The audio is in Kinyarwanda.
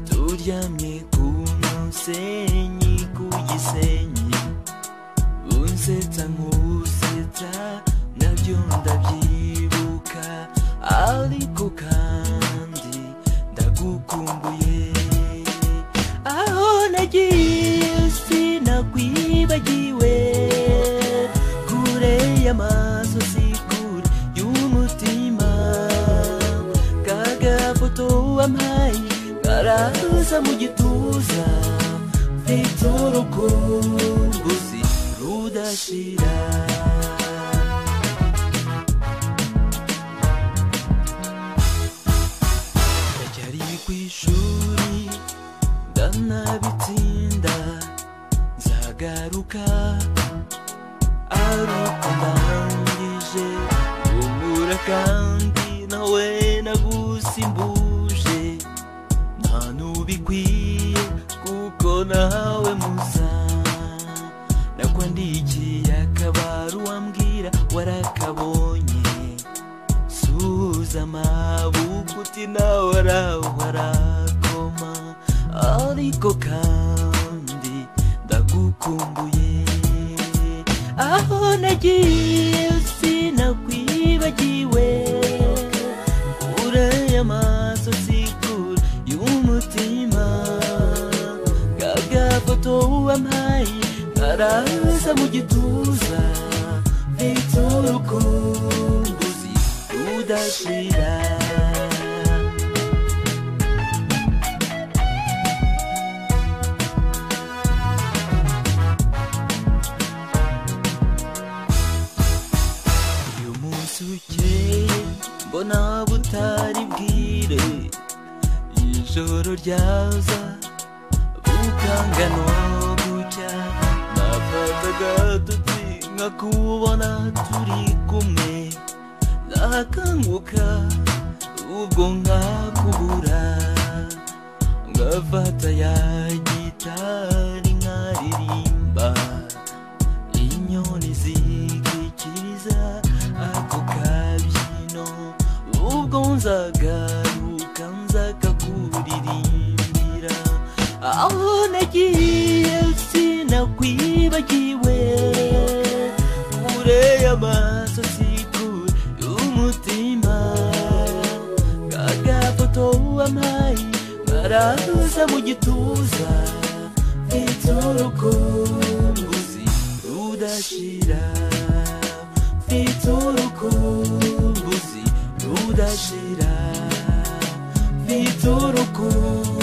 uryamye ku musenyi ku gisenyi unsetsa nk'usetsa nabyo ndabyibuka ariko kandi ndagukumbuye aho nagiye sinakwibagiwe kure y'amaso si kure y'umutima kagafoto wampaye karaza mu gituza mfite urukumbuzi rudashira ndacyari ku ishuri ndanabitinda nzagaruka ariko ndangije ubura kandi nawe nagusimbuje nta n'ubikwiye kuko nawe musa nakwandikiye akabaru wambwira warakabonye suza amabuku uti nawe warakoma ariko kandi ndagukumbuye aho nagiye sinakwibagiwe kure y'amaso si kure y'umutima kagafoto wampaye karaza mu gituza mfite urukumbuzi rudashira uyu munsi ukeye mbona butari bwire ijoro ryaza bukanga no gucya nafata agatotsi nkakubona turi kumwe nakanguka ubwo nkakubura ngafata ya gitari nkaririmba inyoni zikikiriza ako kabyino ubwo nzagaruka nzakakuririmbira aho nagiye sinakwibagiwe kure y'amaso si kure y'umutima kagafoto wampaye karaza mu gituza mfite urukumbuzi rudashira mfite urukumbuzi rudashira mfite urukumbuzi